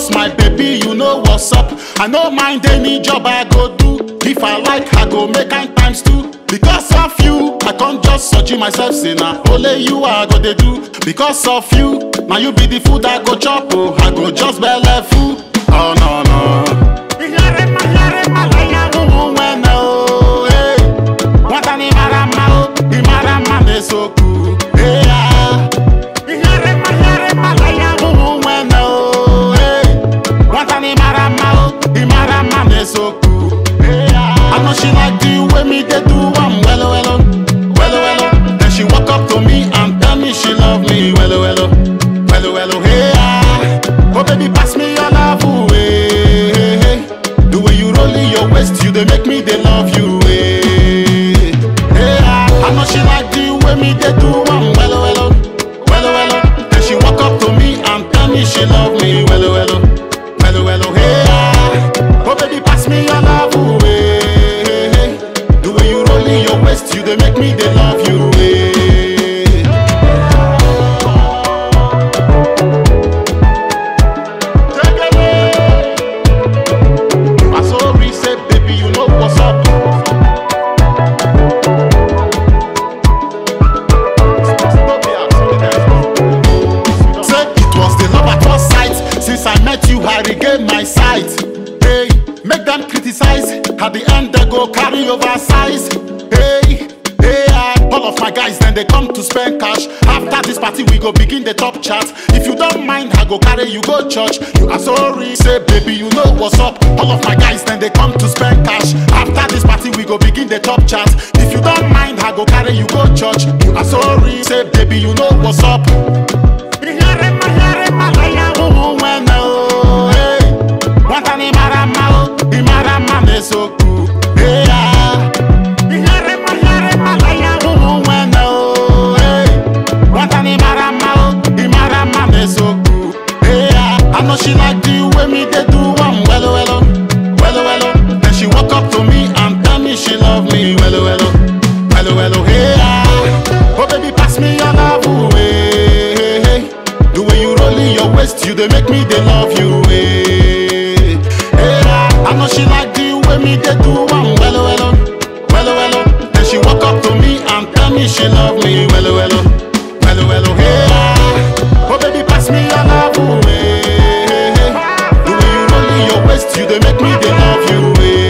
Because my baby, you know what's up. I no mind any job I go do. If I like, I go make kind times two. Because of you, I can't just search myself, say na only you I go dey do. Because of you, now you be the food I go chop, oh, I go just belle full. Oh no no. Ihere ma ihere ma laya wuhu nwene oh, eh. Nwata ni mara mma oh, ị mara mma na-esokwu, eh, ah. Ihere ma ihere ma laya wuhu nwene oh, eh. Nwata ni mara mma oh, ị mara mma na-esokwu, eh, ah. I know she like the way me dey do am welo welo, welo welo. Then she walk up to me and tell me she love me welo welo, welo welo. Hey ah, oh baby pass me your love away. Hey, hey. The way you roll in your waist, you dey make me dey love you. Hey, hey ah, I know she like the way me dey do am welo welo, welo welo. Then she walk up to me and tell me she love me welo welo, welo welo. Hey ah, oh baby pass me your love away. Hey, hey. The way you roll in your waist, you dey make me dey love you. Hey. My soul reset, baby, you know what's up. Say it was the love at first sight. Since I met you, I regained my sight. Hey, make them criticize. At the end, they go carry over size. Hey, hey, ah, all of my guys, then they come to spend cash. After this party, we go begin the top chat. If you don't mind, I go carry you go church. You are sorry, say baby, you know what's up. All of my guys, then they come to spend cash. After this party, we go begin the top chat. If you don't mind, I go carry you go church. You are sorry, say baby, you know what's up. Ihere ma ihere ma laya wuhu nwene oh, hey. Nwata ni mara mma oh, ị mara mma na-esokwu, hey, ah. Ihere ma ihere ma laya wuhu nwene oh, hey. Nwata ni mara mma oh, ị mara mma na-esokwu, hey, ah. I know she like the way me dey do am welo welo, welo welo. Then she walk up to me and tell me she love me welo welo, welo welo, hey, ah. Oh baby pass me your love away, hey, hey. The way you roll in your waist, you dey make me dey love you. Hey, hey, ah, I know she like the way me dey do am welo welo, welo welo. Then she walk up to me and tell me she love me welo welo, welo welo. Hey, ah, oh baby pass me your love away. Hey, hey. The way you roll in your waist, you dey make me dey love you. Hey.